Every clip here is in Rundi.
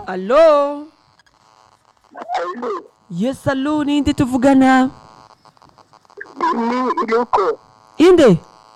Allo? Yes, allo, ninde tuvugana? ni yuko Inde?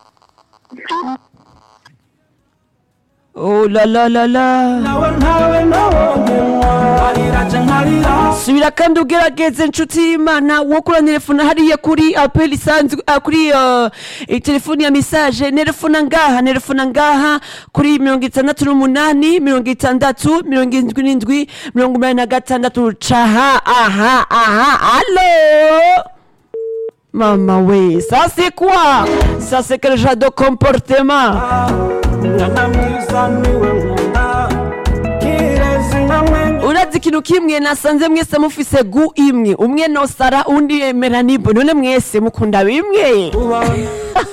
Oh la la la la. nawe ntawe nabonye ariraje nkarira subira kandi ugerageze inshuti y'imana wo kuri telefone hariya kuri apeli isanzwe ah, kuri uh, eh, telefoni ya mesaje nerefona ngaha nerefona ngaha kuri mirongo itandatu n'umunani mirongo itandatu mirongo indwi n'indwi mirongo umunani na gatandatu caha aha aha alo mama we ça c'est quoi ça c'est quel genre de comportement mwana mwiza niwe nkunda kirezi nkamwenye urazi ikintu kimwe nasanze mwese mufise gu imwe umwe nosara undi yemera nibo none mwese mukunda bimwe ubona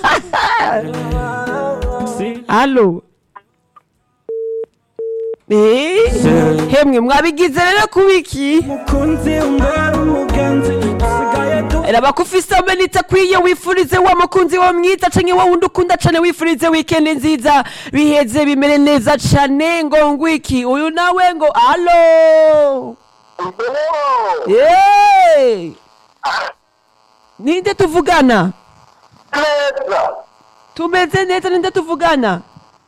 si halo Eh, hemwe mwabigize rero kubiki mukunzi umbera umugenzi dusigaye du raba ko ufise amenita kwiye wifurize wa mukunzi wa mwita canke wa wundi ukunda cane wifurize wikendi nziza biheze bimere neza cane ngo ngwiki uyu nawe ngo alo Hey! ninde tuvugana neza tumeze neza ninde tuvugana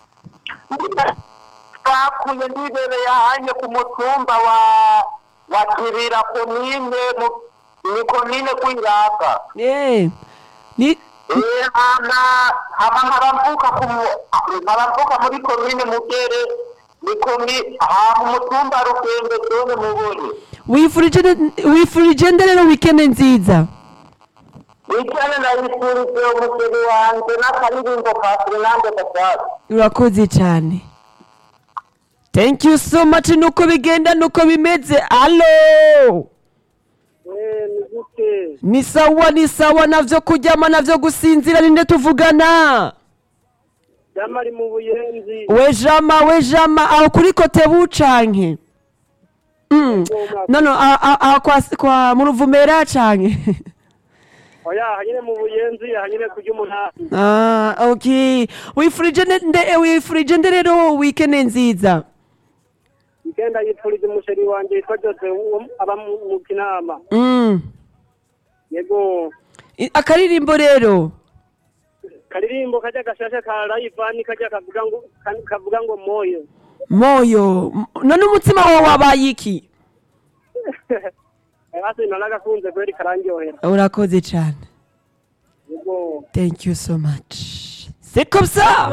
twakuye nibereye ahanye ku mutumba wa wa kirira komine mu- ni komine kwiraka Eh, ni Eh, hama hama nkabamvuka ku mu- nkabamvuka muri komine mugere ni komi aha mu mutumba rugembe zone mubone wifurije nde- wifurije nde rero wikendi nziza wicane nayifurije umugeni wanje n'akaririmbo ka fernande gasasi urakoze cyane thank you so much nuko bigenda nuko bimeze alo ni gute ni sawa ni sawa navyo kuryama navyo gusinzira ninde tuvugana jamari mu buyenzi we jama we jama aho kuri kote bucanke mm. no no aho- aho aho kwa, kwa mu ruvumera canke oya hanyine mu buyenzi hanyine kurya umunani ah, okay wifurije nde- nde eh, wifurije nde rero wikendi nziza igenda yipfuriza umusheri wanje yitwa jose wo- aba mu mu kinama mm. yego I- akaririmbo rero karirimbo kajya gashasha ka rayivani kajya kavuga ngo ka- kavuga ngo moyo moyo M- none umutima wawe wabaye iki hasi naragakunze kweri karandyohera urakoze cyane yego thank you so much c'est comme ça